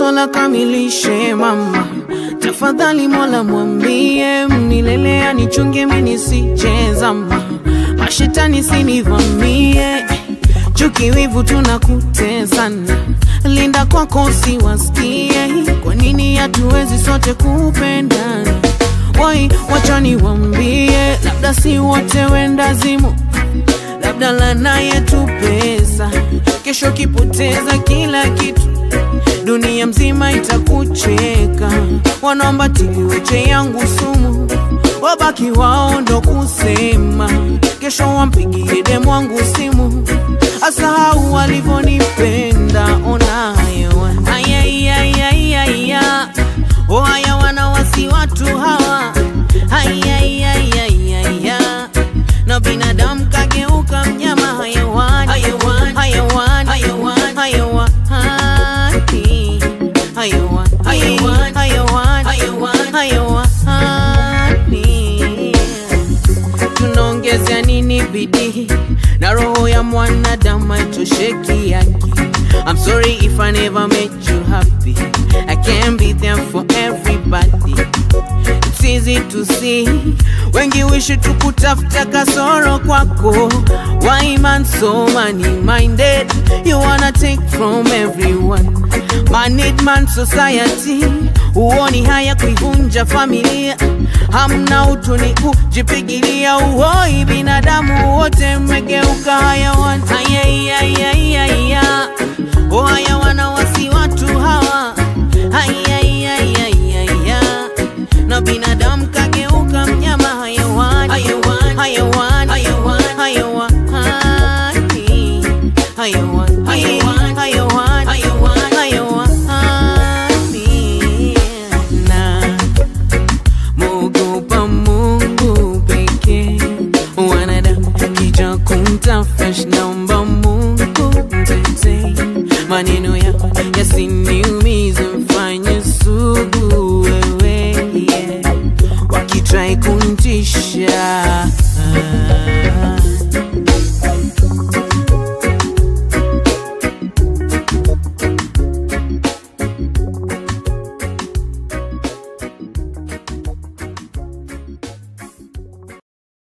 Sola kamilishe mama, tafadhali Mola mwambie milele anichunge mimi nisijezama, mashetani sinivamie, chuki wivu tunakutesana, linda kwako usiwasikie, kwa nini hatuwezi sote kupendana? Wai, wacha niwambie, labda si wote wendazimu labda lana yetu pesa, kesho kipoteza kila kitu, dunia mzima itakucheka. Wanaomba tiliweche yangu sumu, wabaki wao ndo kusema, kesho wampigie demu wangu simu, asahau walivyonipenda. Ona hayo ayayayayaya, oh haya wanawasi watu hawa ayayayayaya na binadamu kageuka mnyama hayawani hayawani hayawani hayawani hayawani hayawani hayawani hayawani hayawani tunaongezea nini bidii na roho ya mwanadamu haitosheki yake I'm sorry if I never made you happy I can't be there for everybody It's easy to see wengi wishi tukutafuta kasoro kwako Why man so money minded You wanna take from everyone Man need man society Uoni haya kuivunja familia Hamna utu ni kujipigilia uhoi Binadamu wote mmegeuka hayawan Ayayayayaya Oh haya wanawasi watu hawa Ayayayayaya na binadamu kageuka mnyama hayawani hayawani hayawani hayawani hayawani hayawani hayawani hayawani na muogopa Mungu pekee wanadamu kija kumtafash naomba Mungu mtetee maneno yako yasiniumize mfanye sugu wewe yeah. wakitrai kuntisha